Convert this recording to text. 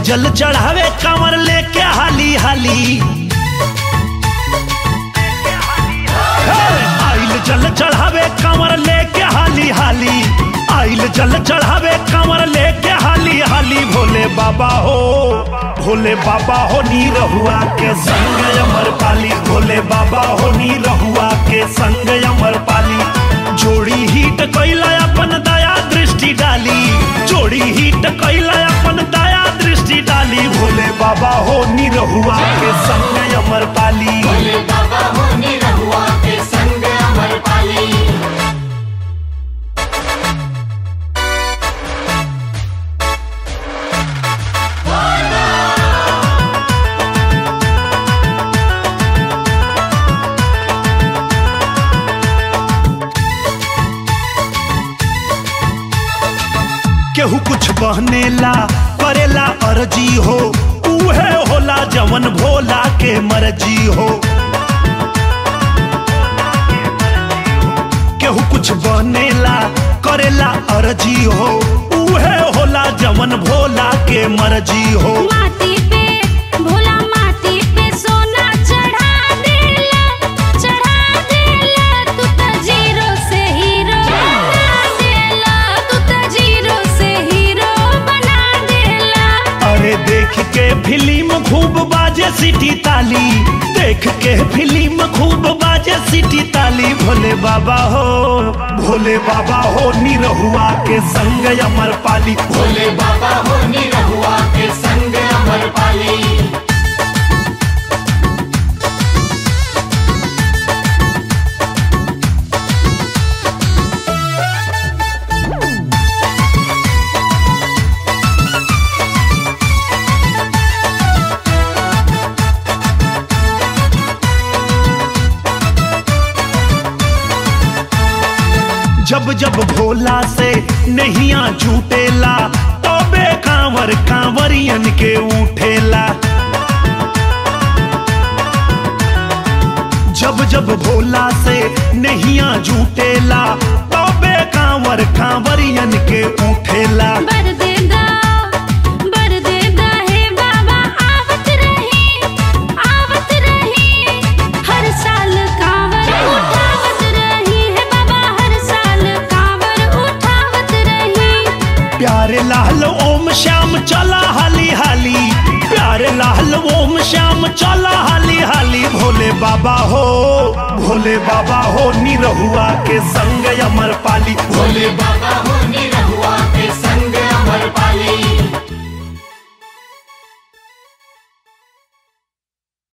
जल चढ़ावे कांवर लेके हाली हाली हे! आइल जल चढ़ावे कांवर लेके हाली हाली आइल जल चढ़ावे कांवर लेके हाली हाली भोले बाबा हो भोले बाबा हो नी रहुआ के संग अमर पाली भोले बाबा हो नी रहुआ के संग अमर पाली जोड़ी हिट कैला अपन दया दृष्टि डाली जोड़ी हिट कैला अपन दया दृष्टि डाली भोले बाबा हो नी रहुआ के संग अमर पाली भोले बाबा होने रहुआ के संग अमर पाली केहू कुछ बहनेला करेला अर्जी हो उहे होला जवन भोला के मर्जी हो केहू कुछ बनेला करेला अर्जी हो उहे होला जवन भोला के मर्जी हो माटी पे भोला माटी पे सोना चढ़ा देला चढ़ा देला तू त जीरो से हीरो बना देला तू त जीरो से हीरो बना देला अरे देख के फिल्म खूब बाजे सिटी ताली देख के फिल्म खूब बाजे सिटी ताली भोले बाबा हो भोले बाबा हो निरहुआ के संग अमर पाली भोले बाबा होने रहुआ के संग अमर पाली जब जब भोला से नहिया छूटेला तबे कांवर कांवरियन के उठेला जब जब भोला से नहिया झूटेला तबे कांवर कांवरियन के उठेला बर दे दा बर दे दा हे बाबा आवत रही आवत रही हर साल कांवर उठावत रही हे बाबा हर साल कांवर उठावत रही प्यारे लाल ओम श्याम चला हाली हाली प्यारे लाल ओम श्याम चला हाली हाली भोले बाबा हो भोले बाबा हो निरहुआ के संग अमर पाली भोले बाबा होने